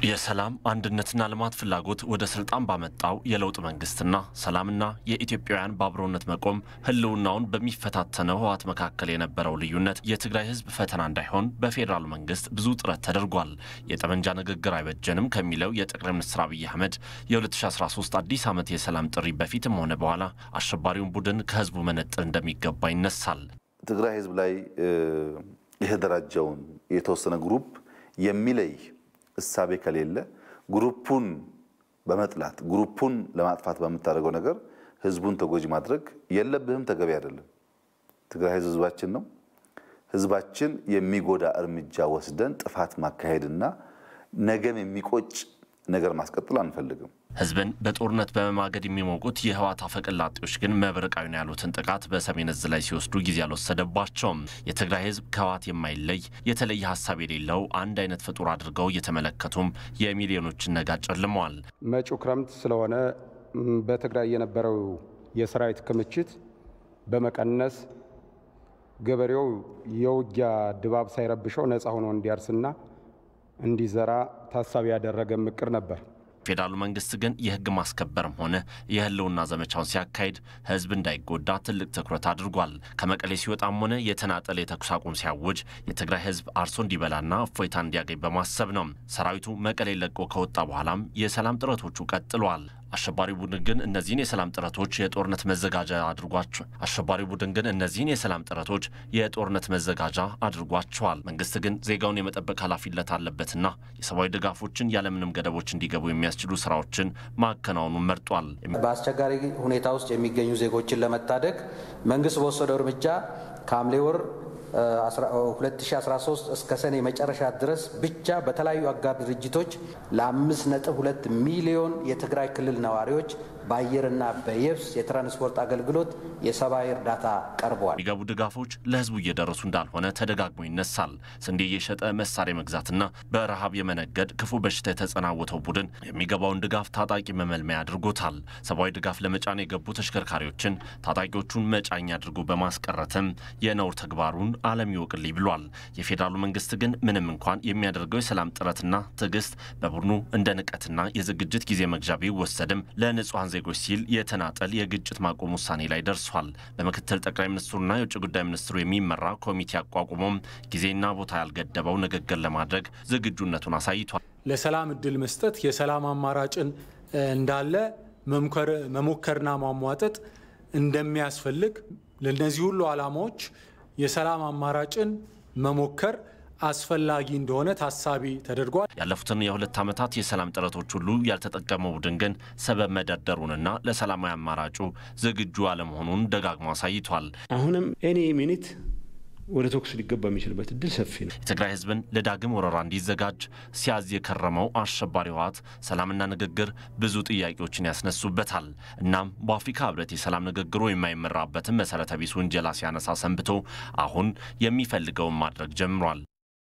የሰላም አንድነትና ልማት ፍላጎት ወደ ስልጣን ባመጣው የለውጥ መንግስትና ሰላምና የኢትዮጵያውያን በአብሮነት መቆም ህልውናውን በሚፈታተነው ህወሓት መካከል የነበረው ልዩነት የትግራይ ህዝብ ፈተና እንዳይሆን በፌዴራሉ መንግስት ብዙ ጥረት ተደርጓል። የጠመንጃ ንግግር አይበጀንም ከሚለው የጠቅላይ ሚኒስትር አብይ አህመድ የ2013 አዲስ ዓመት የሰላም ጥሪ በፊትም ሆነ በኋላ አሸባሪውን ቡድን ከህዝቡ መነጠል እንደሚገባ ይነሳል። ትግራይ ህዝብ ላይ የተደራጀውን የተወሰነ ግሩፕ የሚለይ እሳቤ ከሌለ ግሩፑን በመጥላት ግሩፑን ለማጥፋት በምታደርገው ነገር ህዝቡን ተጎጂ ማድረግ የለብህም፣ ተገቢ አይደለም። ትግራይ ህዝብ ህዝባችን ነው። ህዝባችን የሚጎዳ እርምጃ ወስደን ጥፋት ማካሄድና ነገን የሚቆጭ ነገር ማስቀጠል አንፈልግም። ህዝብን በጦርነት በመማገድ የሚሞቁት የህወሓት አፈቀላጤዎች ግን መብረቃዊ ነው ያሉትን ጥቃት በሰሜን እዝ ላይ ሲወስዱ ጊዜ አልወሰደባቸውም። የትግራይ ህዝብ ከህወሓት የማይለይ የተለየ ሀሳብ የሌለው አንድ አይነት ፍጡር አድርገው እየተመለከቱም የሚሊዮኖችን ነጋ ጨልመዋል። መጪው ክረምት ስለሆነ በትግራይ የነበረው የሰራዊት ክምችት በመቀነስ ገበሬው የውጊያ ድባብ ሳይረብሸው ነፃ ሆኖ እንዲያርስና እንዲዘራ ታሳቢ ያደረገ ምክር ነበር። ፌዴራሉ መንግስት ግን የህግ ማስከበርም ሆነ የህልውና ዘመቻውን ሲያካሂድ ህዝብ እንዳይጎዳ ትልቅ ትኩረት አድርጓል። ከመቀሌ ሲወጣም ሆነ የተናጠለ የተኩስ አቁም ሲያውጅ የትግራይ ህዝብ አርሶ እንዲበላና እፎይታ እንዲያገኝ በማሰብ ነው። ሰራዊቱ መቀሌ ለቆ ከወጣ በኋላም የሰላም ጥረቶቹ ቀጥለዋል። አሸባሪ ቡድን ግን እነዚህን የሰላም ጥረቶች የጦርነት መዘጋጃ አድርጓቸው አሸባሪ ቡድን ግን እነዚህን የሰላም ጥረቶች የጦርነት መዘጋጃ አድርጓቸዋል። መንግስት ግን ዜጋውን የመጠበቅ ኃላፊነት አለበትና የሰብአዊ ድጋፎችን ያለምንም ገደቦች እንዲገቡ የሚያስችሉ ስራዎችን ማከናወኑን መርጧል። በአስቸጋሪ ሁኔታ ውስጥ የሚገኙ ዜጎችን ለመታደግ መንግስት በወሰደው እርምጃ ከሐምሌ ወር 2013 እስከ ሰኔ መጨረሻ ድረስ ብቻ በተለያዩ አጋር ድርጅቶች ለ5.2 ሚሊዮን የትግራይ ክልል ነዋሪዎች በአየርና በየብስ የትራንስፖርት አገልግሎት የሰብአዊ እርዳታ ቀርበዋል። የሚገቡ ድጋፎች ለህዝቡ እየደረሱ እንዳልሆነ ተደጋግሞ ይነሳል። ስንዴ እየሸጠ መሳሪያ መግዛትና በረሃብ የመነገድ ክፉ በሽታ የተጸናወተው ቡድን የሚገባውን ድጋፍ ታጣቂ መመልመያ አድርጎታል። ሰብአዊ ድጋፍ ለመጫን የገቡ ተሽከርካሪዎችን ታጣቂዎቹን መጫኛ አድርጎ በማስቀረትም የነውር ተግባሩን ዓለም ይወቅልኝ ብሏል። የፌዴራሉ መንግስት ግን ምንም እንኳን የሚያደርገው የሰላም ጥረትና ትዕግስት በቡድኑ እንደ ንቀትና የዝግጅት ጊዜ መግዣ ቢወሰድም ለንጹሐን ዜጎች ሲል የተናጠል የግጭት ማቆም ውሳኔ ላይ ደርሷል። በምክትል ጠቅላይ ሚኒስትሩና የውጭ ጉዳይ ሚኒስትሩ የሚመራ ኮሚቴ አቋቁሞም ጊዜና ቦታ ያልገደበው ንግግር ለማድረግ ዝግጁነቱን አሳይቷል። ለሰላም እድል መስጠት የሰላም አማራጭን እንዳለ መሞከርና ማሟጠጥ እንደሚያስፈልግ ለእነዚህ ሁሉ ዓላማዎች የሰላም አማራጭን መሞከር አስፈላጊ እንደሆነ ታሳቢ ተደርጓል። ያለፉትን የሁለት ዓመታት የሰላም ጥረቶች ሁሉ ያልተጠቀመው ቡድን ግን ሰበብ መደርደሩንና ለሰላማዊ አማራጩ ዝግጁ አለመሆኑን ደጋግሞ አሳይቷል። አሁንም ኤኒ ሚኒት ወደ ተኩስ ሊገባ የሚችልበት እድል ሰፊ ነው። የትግራይ ህዝብን ለዳግም ወረራ እንዲዘጋጅ ሲያዝ የከረመው አሸባሪ ህወሓት ሰላምና ንግግር ብዙ ጥያቄዎችን ያስነሱበታል። እናም በአፍሪካ ህብረት የሰላም ንግግሩ የማይመራበትን መሰረተ ቢስ ውንጀላ ሲያነሳ ሰንብቶ አሁን የሚፈልገውን ማድረግ ጀምሯል።